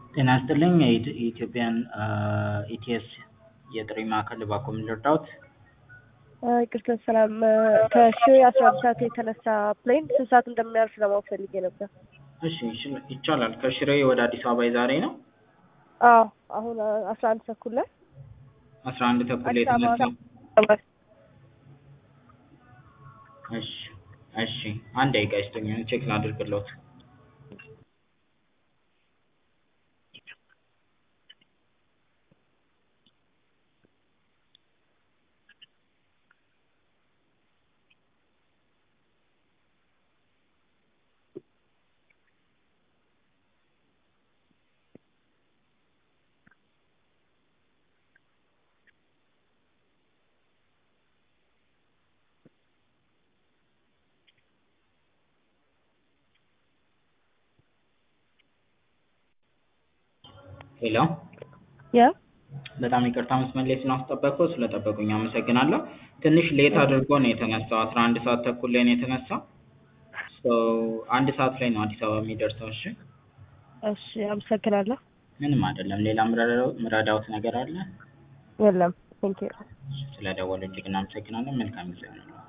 ጤና ይስጥልኝ የኢትዮጵያን ኢቲኤስ የጥሪ ማዕከል እባክዎ ምን ልርዳዎት? ይቅርታ ሰላም ከሽሬ አስራ አንድ ሰዓት የተነሳ ፕሌን ስንት ሰዓት እንደሚያርፍ ለማወቅ ፈልጌ ነበር። እሺ ይች- ይቻላል ከሽሬ ወደ አዲስ አበባ የዛሬ ነው አዎ አሁን አስራ አንድ ተኩል ላይ አስራ አንድ ተኩል አዲስ አበባ የተነሳ እሺ እሺ አንድ ደቂቃ ይስጡኝ ቼክ ላድርግልዎት ሄሎ ያ በጣም ይቅርታ መስመር ላይ ስላስጠበቅኩ ስለጠበቁኝ አመሰግናለሁ ትንሽ ሌት አድርጎ ነው የተነሳው አስራ አንድ ሰዓት ተኩል ላይ ነው የተነሳው ሶ አንድ ሰዓት ላይ ነው አዲስ አበባ የሚደርሰው እሺ እሺ አመሰግናለሁ። ምንም አይደለም ሌላ ምረዳው- ምረዳዎት ነገር አለ የለም ቴንኪው ስለደወሉ እጅግ እናመሰግናለን መልካም ጊዜ ይሁንልዎት